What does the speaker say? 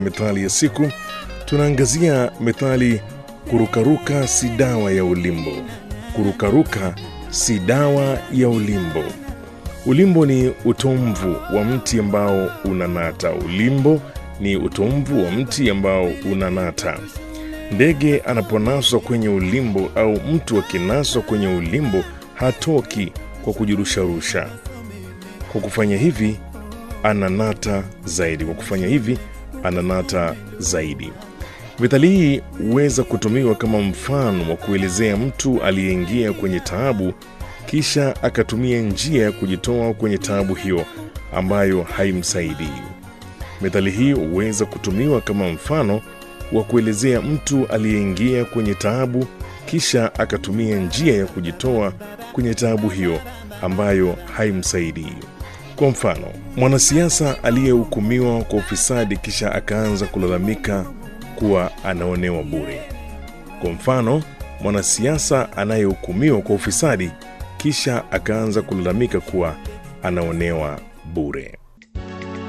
Methali ya siku tunaangazia methali kurukaruka si dawa ya ulimbo. Kurukaruka si dawa ya ulimbo. Ulimbo ni utomvu wa mti ambao unanata. Ulimbo ni utomvu wa mti ambao unanata. Ndege anaponaswa kwenye ulimbo au mtu akinaswa kwenye ulimbo hatoki kwa kujirusharusha. Kwa kufanya hivi ananata zaidi. Kwa kufanya hivi ananata zaidi. Methali hii huweza kutumiwa kama mfano wa kuelezea mtu aliyeingia kwenye taabu kisha akatumia njia ya kujitoa kwenye taabu hiyo ambayo haimsaidii. Methali hii huweza kutumiwa kama mfano wa kuelezea mtu aliyeingia kwenye taabu kisha akatumia njia ya kujitoa kwenye taabu hiyo ambayo haimsaidii. Kwa mfano, mwanasiasa aliyehukumiwa kwa ufisadi kisha akaanza kulalamika kuwa anaonewa bure. Kwa mfano, mwanasiasa anayehukumiwa kwa ufisadi kisha akaanza kulalamika kuwa anaonewa bure.